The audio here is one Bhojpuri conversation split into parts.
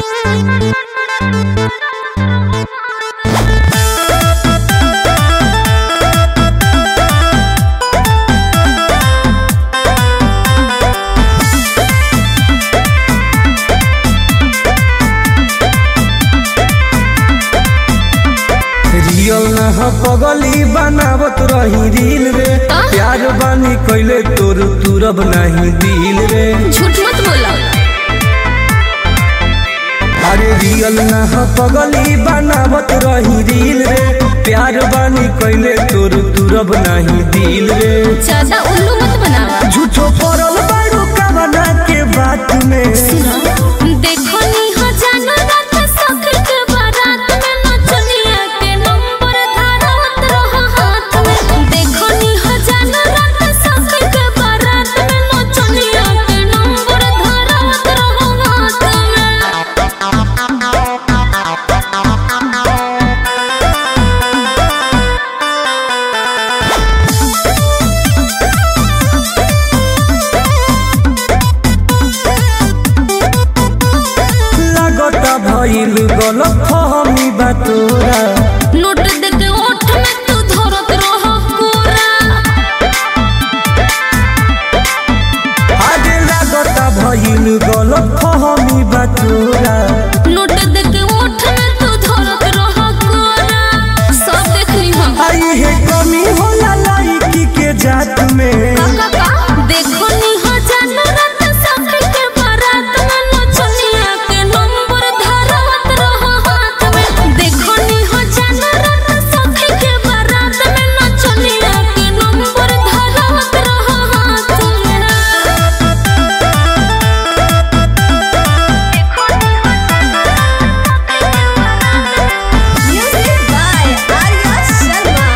रियल ना ह पगली बनावत रही रील रे प्यार बानी कैले तोर तुरब नहीं दिल रे झूठ मत बोला अरे रियल ना ह पगली बनावत रही रील रे प्यार बानी कैले तोर तुरब नहीं दिल रे ज्यादा उल्लू मत बनावा झूठो पड़ल बारू कवना के बात में देखो नी हो जानो रात सखर के बारात में नचनिया के नंबर धारत रहो हाथ में देखो नी हो जानो रात सखर के बारात में नचनिया के नंबर धारत रहो हाथ में लागता भइल गलत फहमी बा तोरा नोट दे के ओठ में तू धरत रहो कोरा आगे लागता भइल गलत फहमी बा तोरा नोट दे के ओठ में तू धरत रहो कोरा सब देख ली हम आई है कमी होला लाइकी के जात में का का देखो नी हो जानो रात सखर के बारात में नचनिया के नंबर धारत रहो हाथ में देखो नी हो जानो रात सखर के बारात में नचनिया के नंबर धारत रहो हाथ में Music by Arya Sharma.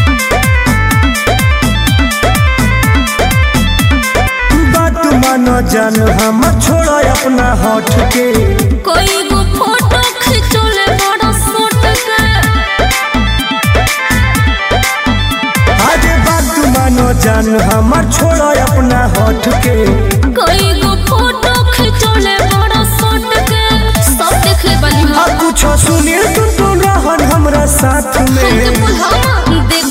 बात मानो जान हम छोड़ा अपना हट के कोई गो फोटो खिंचोले बड़ा सोट के आगे बात मानो जान हम छोड़ा अपना हट के कोई गो फोटो खिंचोले बड़ा सोट के सब देख ले बनी अब कुछ सुनिए तुम तो रहन हमरा साथ हमके में बुलावा देख